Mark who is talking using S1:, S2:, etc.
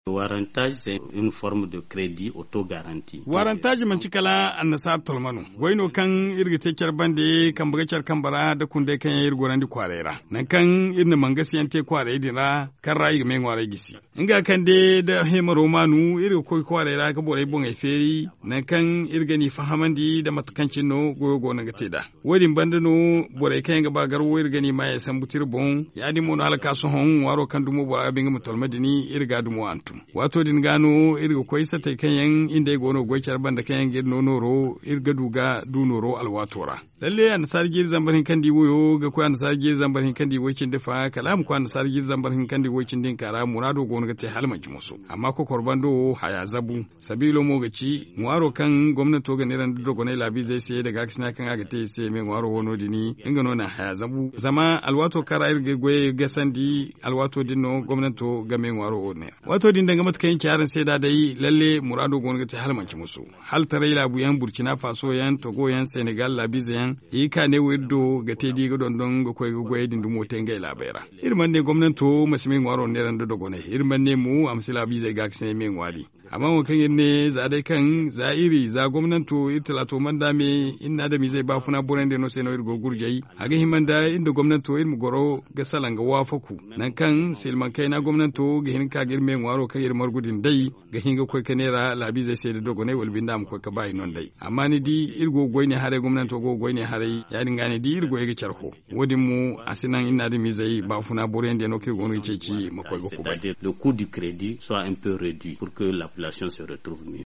S1: Warantage c'est une forme de crédit auto-garanti.
S2: Warantage man cikala annasa tolmanu. Waino kan irga tekar bande kan buga char kan bara da kunde kan yir gorandi kwarera. Nan kan irna mangasi yante kware dina kan rayi ga men ware gisi. Inga kan de da hema romanu irga koi kwarera ka bore bon ai feri nan kan irga ni fahamandi da matakancin no goyo go na gate da. Wadin bande no bore kan ga bagar wo irga ni ma ya san butir bon ya di mono alaka so hon waro kan dumo bora binga mutolmadini irga dumo antum. Wato din gano irga koi sata kan yan inda gono goicar banda kan yan girno noro irga duga du noro alwatora. Lalle an sargir zambarin kandi woyo ga ko an sargir zambarin kandi wocin dafa kalam ko an sargir zambarin kandi wocin din kara murado gono ga te halmanci musu. Amma ko korbando haya zabu sabilo mo gaci ngwaro kan gwamnato ga niran dogo ne labi zai sai daga kisna kan aga te sai me ngwaro wono dini inga nona haya zabu zama alwato kara irga goye ga sandi alwato dinno gwamnato ga me ngwaro ne. Wato din daga matkayin kyaran sai da dai lalle murado gono ga te halmanci musu. Hal tarai labu yan Burkina Faso yan Togo yan Senegal labiza yan yi ka ne wirdo ga te diga don don ga koy goye din dumo te ngai labera. Irman ne gwamnato masimin ngwaro ne ran da dogo ne. Irman ne mu amsila bi zai ga kisne me ngwali. amma mu kan ne za dai kan za iri za gwamnato italato man da me inna da mi zai ba funa buran da no sai no irgo gurjai aga himan da inda gwamnato irmu goro ga salan ga wafaku nan kan silman kai na gwamnato ga hin ka girme ngwaro kan irmar gudin dai ga hinga koi kanera labi zai sai da dogo ne walbin da mu koi ka bai non dai amma ni di irgo goi ne hare gwamnato go goi ne hare ya dinga ne di irgo ga charho wodin mu asinan inna da mi zai ba funa buran da no kirgo no ceci makoi go ku bai
S1: le coût du crédit soit un peu réduit pour que la population se retrouve mieux.